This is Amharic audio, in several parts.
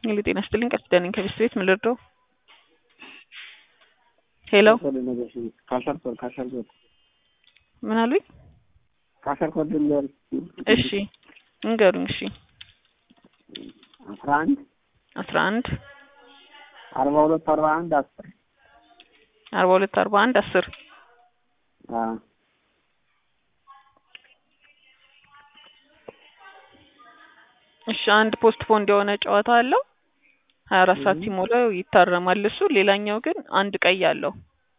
ሄሎ ጤና ይስጥልኝ ቃል ኪዳን ነኝ ከቤስት ቤት ምን ልርዳው? ሄሎ ካሸር ኮድ ካሸር ኮድ ምን አሉኝ? ካሸር ኮድ ልንገር እሺ እንገሩኝ። እሺ አስራ አንድ አስራ አንድ አርባ ሁለት አርባ አንድ አስር አርባ ሁለት አርባ አንድ አስር አዎ እሺ አንድ ፖስት ፖንድ የሆነ ጨዋታ አለው ሀያ አራት ሰዓት ሲሞላው ይታረማል እሱ ሌላኛው ግን አንድ ቀይ አለው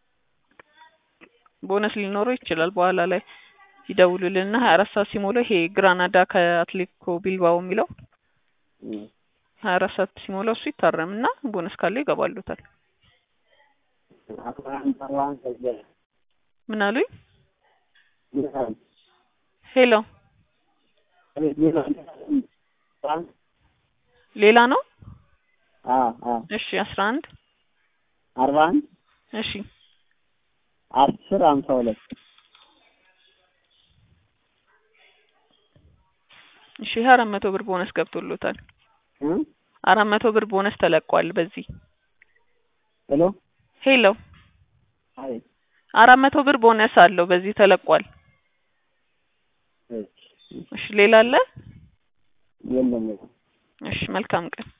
ቦነስ ሊኖረው ይችላል በኋላ ላይ ይደውሉልንና ሀያ አራት ሰዓት ሲሞላው ይሄ ግራናዳ ከአትሌቲኮ ቢልባኦ የሚለው ሀያ አራት ሰዓት ሲሞላው እሱ ይታረምና ቦነስ ካለው ይገባሉታል አስራ አንድ አርባ አንድ ከዚያ ምን አሉኝ ይላል ሄሎ ይላል ሌላ ነው አዎ አዎ እሺ አስራ አንድ አርባ አንድ እሺ አስር ሀምሳ ሁለት እሺ ይሄ አራት መቶ ብር ቦነስ ገብቶሎታል እ አራት መቶ ብር ቦነስ ተለቋል በዚህ ሄሎ ሄሎ አይ አራት መቶ ብር ቦነስ አለው በዚህ ተለቋል እሺ እሺ ሌላ አለ የለም እሺ መልካም ቀን